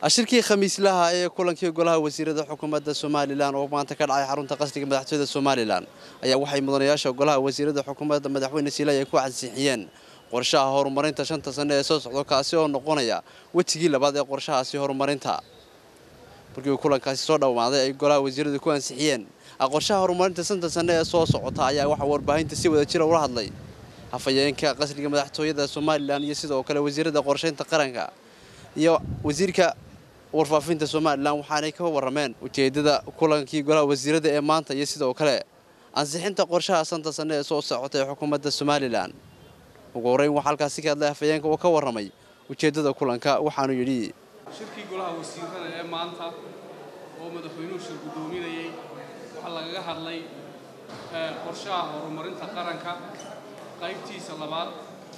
shirkii khamiislaha ee kulankii golaha wasiirada xukuumadda somalilan oo maanta ka dhacay xarunta qasriga madaxtooyada somalilan ayaa waxay mudanayaasha golaha wasiirada xukuumadda madaxweyne siilay ay ku ansixiyeen qorshaha horumarinta shanta sane ee soo socdo kaasi oo noqonaya wejigii labaad ee qorshahaasi horumarinta markii kulankaasi soo dhawaaday ay golaha wasiiradu ku ansixiyeen qorshaha horumarinta shanta sane ee soo socota ayaa waxaa warbaahinta si wada jira ula hadlay hafayeenka qasriga madaxtooyada somalilan iyo sidoo kale wasiirada qorshaynta qaranka iyo wasiirka warfaafinta somalilan waxaanay ka warrameen ujeedada kulankii golaha wasiirada ee maanta iyo sidoo kale ansixinta qorshaha shanta sane ee soo socota ee xukuumadda somalilan ugu horreyn waxaa halkaasi ka hadlay hafayeenka oo ka warramay ujeeddada kulanka waxaanu yidhi shirkii golaha wasiirada ee maanta oo madaxweynuhu shir guddoominayey waxaa lagaga hadlay qorshaha horumarinta qaranka qaybtiisa labaad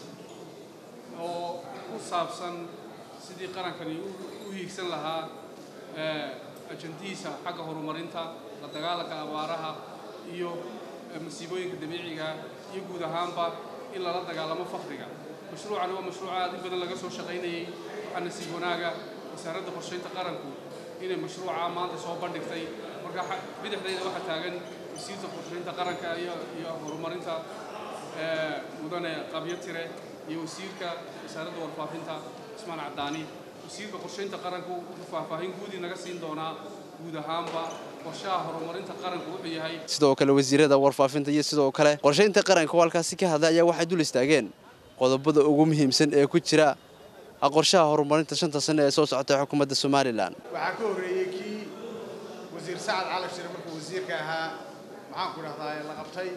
oo ku saabsan sidii qarankani u hiigsan lahaa ajandihiisa xagga horumarinta la dagaalanka abaaraha iyo masiibooyinka dabiiciga iyo guud ahaanba in lala dagaalamo fakriga mashruucani waa mashruuc aad in badan laga soo shaqaynayey waxaa nasiib wanaaga wasaaradda qorshaynta qaranku inay mashruuca maanta soo bandhigtay marka bidixdayda waxaa taagan wasiirta qorshaynta qaranka iyo horumarinta mudane qabyo tire iyo wasiirka wasaaradda warfaafinta ismaan caddaani wasiirka qorshaynta qaranku wuxuu faahfaahin guudii naga siin doonaa guud ahaanba qorshaha horumarinta qaranku wuxuu yahay sidoo kale wasiirada warfaafinta iyo sidoo kale qorshaynta qaranka oo halkaasi ka hadlay ayaa waxay dul istaageen qodobada ugu muhiimsan ee ku jira qorshaha horumarinta shanta sane ee soo socota ee xukuumadda somalilan waxaa ka horreeyey kii wasiir sacad cali shire markuu wasiirka ahaa maxaan ku dhahdaa la qabtay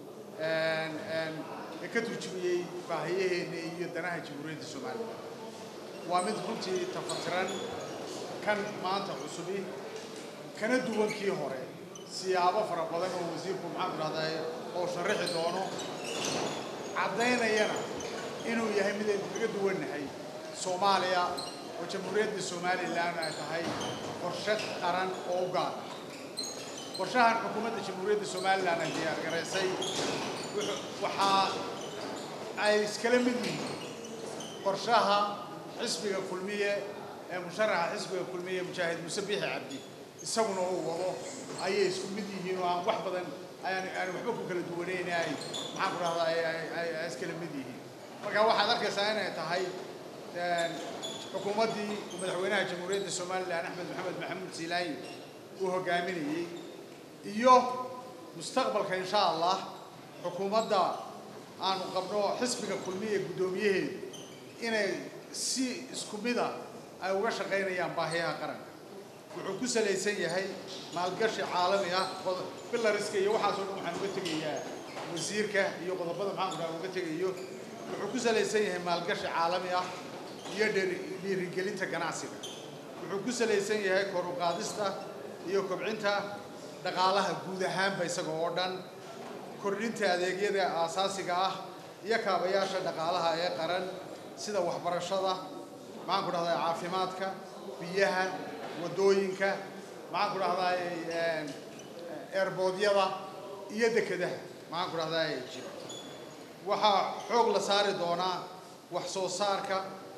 ee ka turjumiyey baahiyaheenna iyo danaha jamhuuriyadda somalilan waa mid runtii tafatiran kan maanta cusubi kana duwan kii hore siyaabo fara badan oo wasiirku maxaan ku dhahdaa oo sharaxi doono caddaynayana inuu yahay mid aynu kaga duwannahay soomaaliya oo jamhuuriyadda somalilan ay tahay qorshe qaran oo u gaar qorshahan xukuumadda jamhuuriyadda somalilan ay diyaargaraysay waxaa ay iskala mid yihiin qorshaha xisbiga kulmiye ee musharaxa xisbiga kulmiye mujaahid muse biixi cabdi isaguna uu wado ayay isku mid yihiin oo aan wax badan aan aan waxba ku kala duwanayn ay maxaan ku dhahdaa ay iskala mid yihiin marka waxaad arkaysaa inay tahay xukuumaddii madaxweynaha jamhuuriyadda somalilan axmed maxamed maxamuud siilaayi uu hogaaminayey iyo mustaqbalka insha allah xukuumadda aanu qabno xisbiga kulmiye guddoomiyaheedu inay si isku mida ay uga shaqaynayaan baahiyaha qaranka wuxuu ku salaysan yahay maalgashi caalami ah bilariska iyo waxaasoo dhan waxaan uga tegayaa wasiirka iyo qodobada maxaan ku dhaha uga tegayo wuxuu ku salaysan yahay maalgashi caalami ah iyo dhiirigelinta ganacsiga wuxuu ku salaysan yahay kor u qaadista iyo kobcinta dhaqaalaha guud ahaanba isaga oo dhan kordhinta adeegyada aasaasiga ah iyo kaabayaasha dhaqaalaha ee qaran sida waxbarashada maxaan ku dhahdaa caafimaadka biyaha waddooyinka maxaan ku dhahdaa eerboodyada iyo dekedaha maxaan ku dhahdaa jira waxaa xoog la saari doonaa wax soo saarka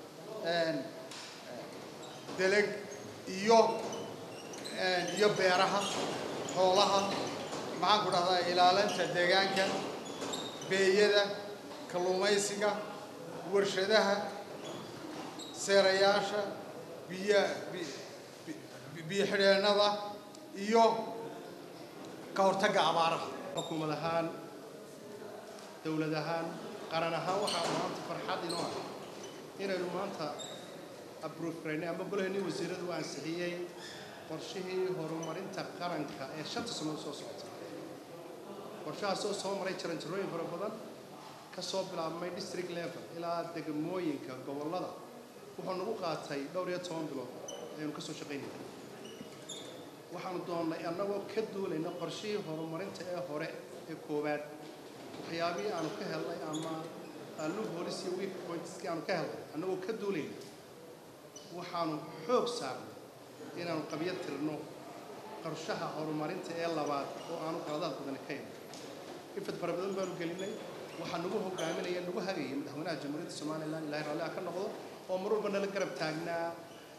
deleg iyo iyo beeraha xoolaha maxaan ku dhahdaa ilaalinta deegaanka beeyada kalluumaysiga warshadaha seerayaasha biya biyo xidheennada iyo ka hortagga abaaraha xukuumad ahaan dowlad ahaan qaran ahaan waxaa maanta farxad inoo ah inaynu maanta abruufraynay ama golaheenii wasiiradu u ansixiyey qorshihii horumarinta qaranka ee shanta sannood soo socota qorshahaasoo soo maray jaranjarooyin fara badan ka soo bilaabmay district level ilaa degmooyinka gobollada wuxuu nagu qaatay dhowr iyo toban bilood aynu ka soo shaqaynayna waxaanu doonnay annagoo ka duulayna qorshihii horumarinta ee hore ee koowaad waxyaabihii aanu ka helnay ama allu boolis iyo week pointskii aanu ka helnay annagoo ka duulayna waxaanu xoog saarnay inaanu qabyo tirno qorshaha horumarinta ee labaad oo aanu qaladaad badani ka iman ifad fara badan baanu gelinay waxaa nagu hogaaminaya nagu hagaya madaxweynaha jamhuuriyadda somalilan ilaahay raalli ah ka noqdo oo mar walba nala garab taagnaa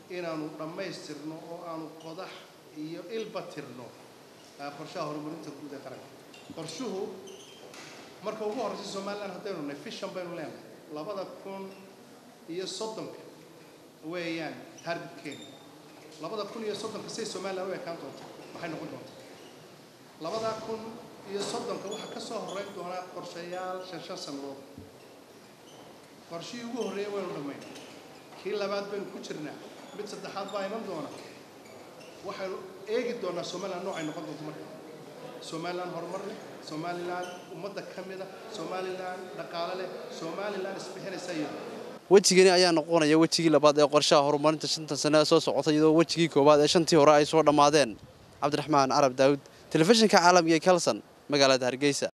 inaanu dhammaystirno oo aanu qodax iyo ilba tirno qorshaha horumarinta guud ee qaranka qorshuhu marka ugu horreysa somalilan haddaynu nahay fishan baynu leenahay labada kun iyo soddonka weeyaan targetkeena labada kun iyo soddonka say somalilan u ekaan doonta maxay noqon doontaa labada kun iyo soddonka waxaa ka soo horreyn doonaa qorshayaal shan shan sannadood qorshihii ugu horreeyay waynu dhammaynay kii labaad baynu ku jirnaa mid saddexaad baa iman doona waxaynu eegi doonaa somalilan noocay noqon doonto marka somalilan horumar leh somalilan ummadda ka mida somalilan dhaqaale leh somalilan isbixinaysa iyo wejigani ayaa noqonaya wejigii labaad ee qorshaha horumarinta shantan sane ee soo socota iyadoo wejigii koowaad ee shantii hore ay soo dhammaadeen cabdiraxmaan carab daawud telefishinka caalamiga ee kalson magaalada hargeysa